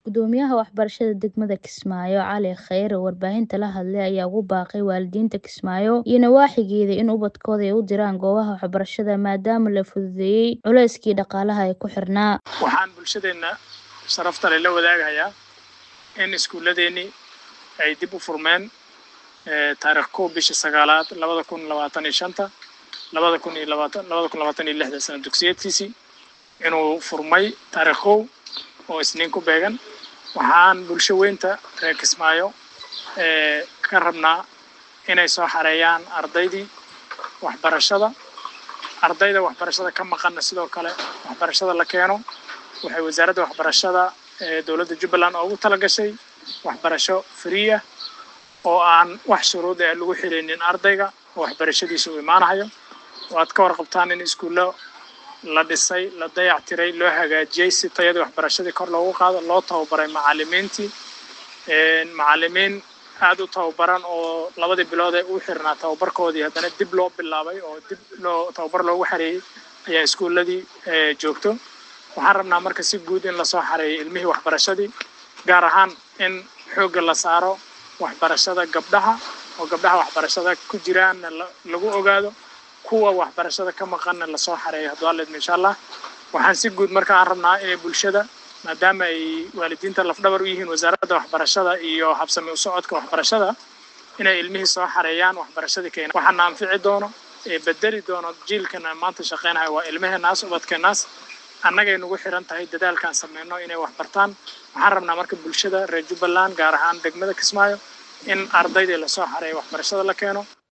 Gudoomiyaha waxbarashada degmada Kismaayo Cali Khayre oo warbaahinta la hadlay ayaa ugu baaqay waalidiinta Kismaayo iyo nawaaxigeeda in ubadkooda ay u diraan goobaha waxbarashada maadaama la fududeeyay culayskii dhaqaalaha ee ku xirnaa. Waxaan bulshadeena sharafta leh la wadaagayaa in iskuulladeennii ay dib u furmeen taariikh kow bisha sagaalaad labada kun labaatan iyo shanta labada kun iyo labaatan labada kun labaatan iyo lixda sano dugsiyeedkiisii inuu furmay taariikh kow oo isniin ku beegan waxaan bulsho weynta reer Kismaayo ka rabnaa inay soo xareeyaan ardaydii waxbarashada ardayda waxbarashada ka maqanna sidoo kale waxbarashada la keeno waxay wasaaradda waxbarashada ee dowladda Jubbaland ugu talagashay waxbarasho free ah oo aan wax shuruud ah lagu xirinin ardayga oo waxbarashadiisa u imaanayo waad ka warqabtaan in iskuullo la dhisay la dayactiray loo hagaajiyey si tayadii waxbarashadii kor loogu qaado loo tababaray macallimiintii macallimiin aad u tababaran oo labadii bilood ee u xirnaa tababarkoodii haddana dib loo bilaabay oo dib loo tababar loogu xareeyey ayaa iskuulladii joogto waxaan rabnaa marka si guud in lasoo xareeyo ilmihii waxbarashadii gaar ahaan in xoogga la saaro waxbarashada gabdhaha oo gabdhaha waxbarashada ku jiraanna lagu ogaado kuwa waxbarashada ka maqanna lasoo xareeyo hadduu alla idmo insha allah waxaan si guud marka aan rabnaa inay bulshada maadaama ay waalidiinta lafdhabar u yihiin wasaaradda waxbarashada iyo habsami u socodka waxbarashada inay ilmihii soo xareeyaan waxbarashadii keena waxaana anfici doono ee bedeli doono jiilkana maanta shaqeynayo waa ilmaheenaas ubadkeenaas annagay nagu xiran tahay dadaalkaan sameyno inay wax bartaan waxaan rabnaa marka bulshada reer jubbaland gaar ahaan degmada kismaayo in ardaydii lasoo xareeyo waxbarashada la keeno